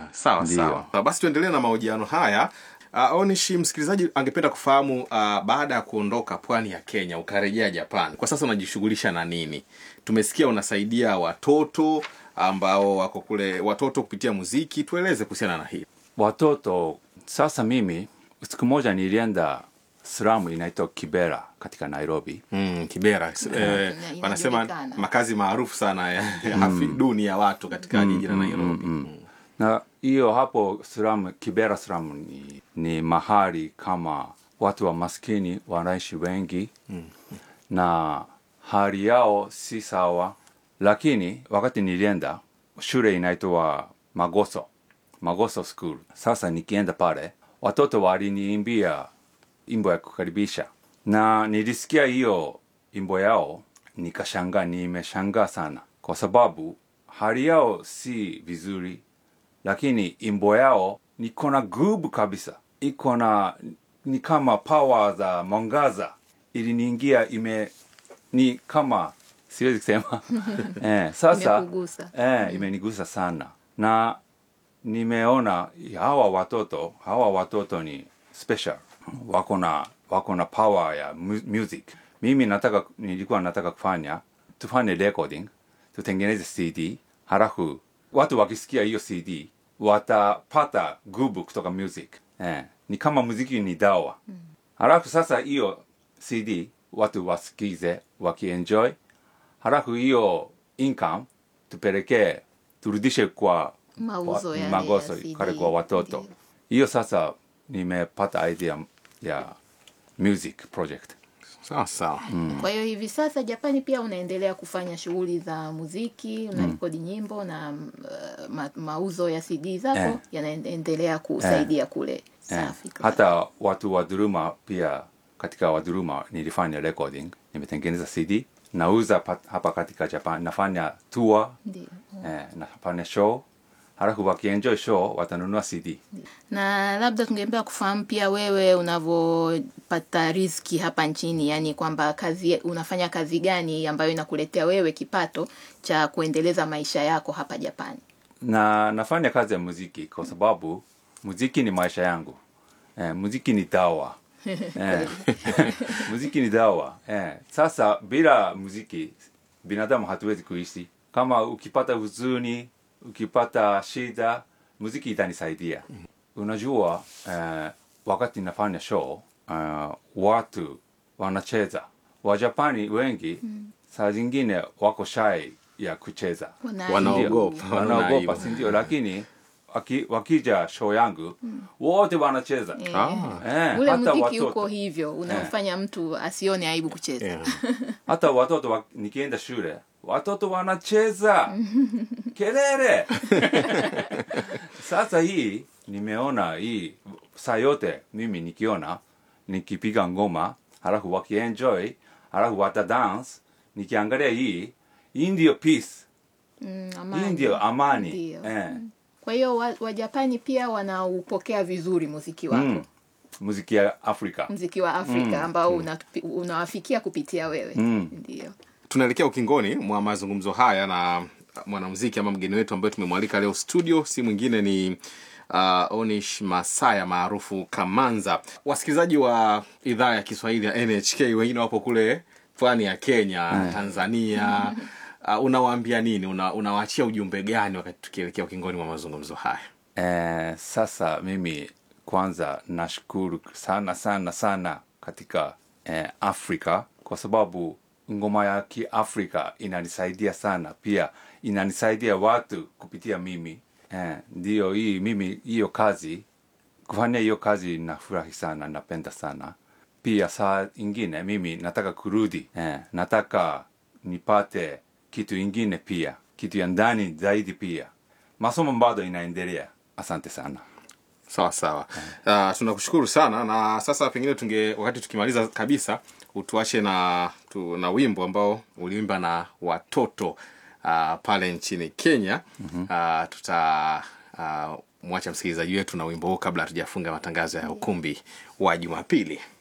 sawa Ndiyo. sawa Ah, basi tuendelee na mahojiano haya uh, onishi msikilizaji angependa kufahamu uh, baada ya kuondoka pwani ya kenya ukarejea japan kwa sasa unajishughulisha na nini tumesikia unasaidia watoto ambao wako kule watoto kupitia muziki tueleze kuhusiana na hii watoto sasa mimi siku moja nilienda slamu inaitwa kibera katika nairobi mm, kibera eh, Ina- wanasema inajulikana. makazi maarufu sana ya, ya hafi duni ya watu katika jiji la nairobi mm, na hiyo hapo slamu kibera slamu ni, ni mahali kama watu wa maskini wanaishi wengi na hali yao si sawa lakini wakati nilienda shule inaitwa magoso magoso school sasa nikienda pale watoto waliniimbia imbo ya kukaribisha na nilisikia hiyo imbo yao nikashangaa nimeshangaa sana kwa sababu hali yao si vizuri lakini imbo yao niko na gubu kabisa iko na ni kama power za mwangaza iliniingia ime ni kama siwezi kusema eh, sasa Imekugusa. eh, imenigusa sana na nimeona hawa watoto hawa watoto ni special wako na wako na power ya mu- music mimi nataka nilikuwa nataka kufanya tufanye recording tutengeneze cd halafu watu wakisikia hiyo cd watapata gubu kutoka music eh, ni kama muziki ni dawa halafu sasa hiyo cd watu wasikize wakienjoy halafu hiyo income tupelekee turudishe kwa Mauzo wa- yale magoso ya CD. kale kwa watoto Ndiyo. hiyo sasa nimepata idea ya music project sawa sawa kwa hiyo hivi sasa japani pia unaendelea kufanya shughuli za muziki unarekodi nyimbo na uh, ma, mauzo ya cd zako Eh. yanaendelea kusaidia kule eh, safi kabisa. hata watu wa dhuluma pia katika wadhuluma nilifanya recording nimetengeneza cd nauza pat- hapa katika japan nafanya tour Ndiyo. eh, nafanya show halafu wakienjoy show watanunua cd na labda tungependa kufahamu pia wewe unavyopata riziki hapa nchini yani kwamba kazi unafanya kazi gani ambayo inakuletea wewe kipato cha kuendeleza maisha yako hapa japani na nafanya kazi ya muziki kwa sababu muziki ni maisha yangu eh, muziki ni dawa eh, muziki ni dawa eh. Sasa bila muziki binadamu hatuwezi kuishi. Kama ukipata huzuni, ukipata shida, muziki itanisaidia. Unajua eh, wakati nafanya show eh, watu wanacheza Wajapani wengi saa zingine wako shy ya kucheza Wana- Wanaogopa, Ndio, wanaona wanaogopa aibu. si ndio lakini waki, wakija show yangu wote wanacheza Eh, Ah. eh, ule hata muziki watoto uko hivyo unamfanya mtu asione aibu kucheza Yeah. hata watoto wa, nikienda shule watoto wanacheza kelele sasa hii nimeona hii saa yote mimi nikiona nikipiga ngoma halafu wakienjoy halafu wata dance nikiangalia hii hii ndio peace Mm, hii amani. ndio amani Ndio. eh. kwa hiyo wa- wajapani pia wanaupokea vizuri muziki wako mm. muziki ya afrika muziki wa afrika ambao unatupi- unawafikia kupitia wewe Mm. ndio tunaelekea ukingoni mwa mazungumzo haya na mwanamuziki ama mgeni wetu ambaye tumemwalika leo studio si mwingine ni uh, onish masaya maarufu kamanza wasikilizaji wa idhaa ya kiswahili ya nhk wengine wapo kule pwani ya kenya tanzania uh, unawaambia nini Una, unawaachia ujumbe gani wakati tukielekea ukingoni mwa mazungumzo haya Eh, sasa mimi kwanza nashukuru sana sana sana katika eh, Afrika kwa sababu ngoma ya Kiafrika inanisaidia sana, pia inanisaidia watu kupitia mimi eh, ndio hii mimi hiyo kazi kufanya hiyo kazi nafurahi sana, napenda sana. Pia saa ingine mimi nataka kurudi eh, nataka nipate kitu ingine pia, kitu ya ndani zaidi pia. Masomo bado inaendelea. Asante sana. sawa sawa uh, tunakushukuru sana na sasa pengine tunge wakati tukimaliza kabisa utuache na tu, na wimbo ambao uliimba na watoto uh, pale nchini kenya mm-hmm. uh, tuta uh, mwacha msikilizaji wetu na wimbo huu kabla hatujafunga matangazo ya ukumbi wa jumapili